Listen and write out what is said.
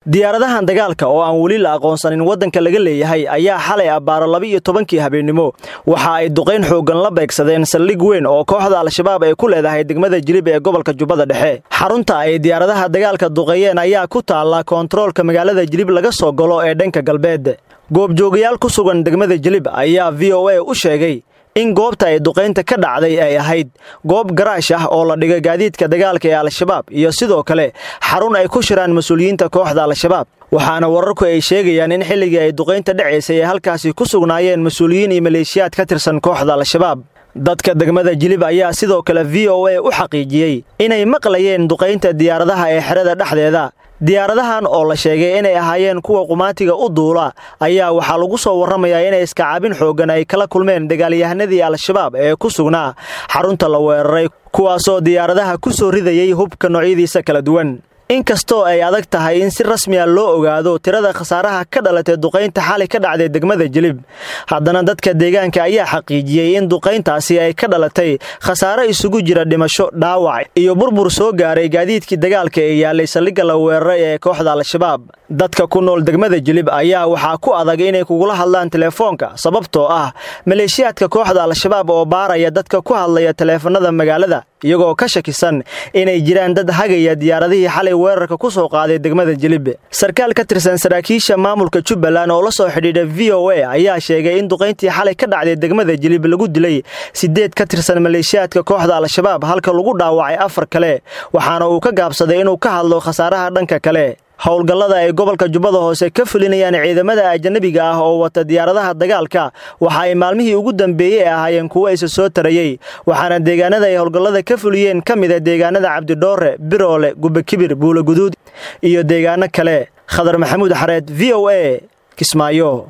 diyaaradahan dagaalka oo aan weli la aqoonsanin waddanka laga leeyahay ayaa xalay abbaaro laba-iyo tobankii habeennimo waxa ay duqayn xooggan la beegsadeen saldhig weyn oo kooxda al-shabaab ay ku leedahay degmada jilib ee gobolka jubbada dhexe xarunta ay diyaaradaha dagaalka duqeeyeen ayaa ku taalla koontaroolka magaalada jilib laga soo galo ee dhanka galbeed goobjoogayaal ku sugan degmada jilib ayaa v o a u sheegay in goobta ay duqaynta ka dhacday ay ahayd goob garaash ah oo la dhiga gaadiidka dagaalka ee al-shabaab iyo sidoo kale xarun ay ku shiraan mas-uuliyiinta kooxda al-shabaab waxaana wararku ay sheegayaan in xilligii ay duqaynta dhacaysay ay halkaasi ku sugnaayeen mas-uuliyiin iyo maleeshiyaad ka tirsan kooxda al-shabaab dadka degmada jilib ayaa sidoo kale v o a u xaqiijiyey inay maqlayeen duqaynta diyaaradaha ee xerada dhexdeeda diyaaradahan oo la sheegay inay ahaayeen kuwa qumaatiga u duula ayaa waxaa lagu soo warramayaa inay iskacaabin xooggan ay kala kulmeen dagaalyahanadii al-shabaab ee ku sugnaa xarunta la weeraray kuwaasoo diyaaradaha ku soo ridayay hubka noocyadiisa kala duwan inkastoo ay adag tahay in si rasmiya loo ogaado tirada khasaaraha ka dhalatay duqaynta xali ka dhacday degmada jilib haddana dadka deegaanka ayaa xaqiijiyey in duqayntaasi ay ka dhalatay khasaare isugu jira dhimasho dhaawac iyo burbur soo gaaray gaadiidkii dagaalka ee yaalay saldhigga la weeraray ee kooxda al-shabaab dadka ku nool degmada jilib ayaa waxaa ku adag inay kugula hadlaan teleefoonka sababtoo ah maleeshiyaadka kooxda al-shabaab oo baaraya dadka ku hadlaya taleefanada magaalada iyagoo ka shakisan inay jiraan dad hagaya diyaaradihii xalay weerarka ku soo qaaday degmada jilib sarkaal ka tirsan saraakiisha maamulka jubbaland oo la soo xidhiidha v o a ayaa sheegay in duqayntii xalay ka dhacday degmada jilib lagu dilay siddeed ka tirsan maleeshiyaadka kooxda al-shabaab halka lagu dhaawacay afar kale waxaana uu ka gaabsaday inuu ka hadlo khasaaraha dhanka kale howlgallada ay gobolka jubbada hoose ka fulinayaan ciidamada ajanabiga ah oo wata diyaaradaha dagaalka waxa ay maalmihii ugu dambeeyey ee ahaayeen kuwo isa soo tarayey waxaana deegaanada ay howlgallada ka fuliyeen ka mida deegaanada cabdidhoore biroole gubakibir buulaguduud iyo deegaano kale khadar maxamuud xareed v o a kismaayo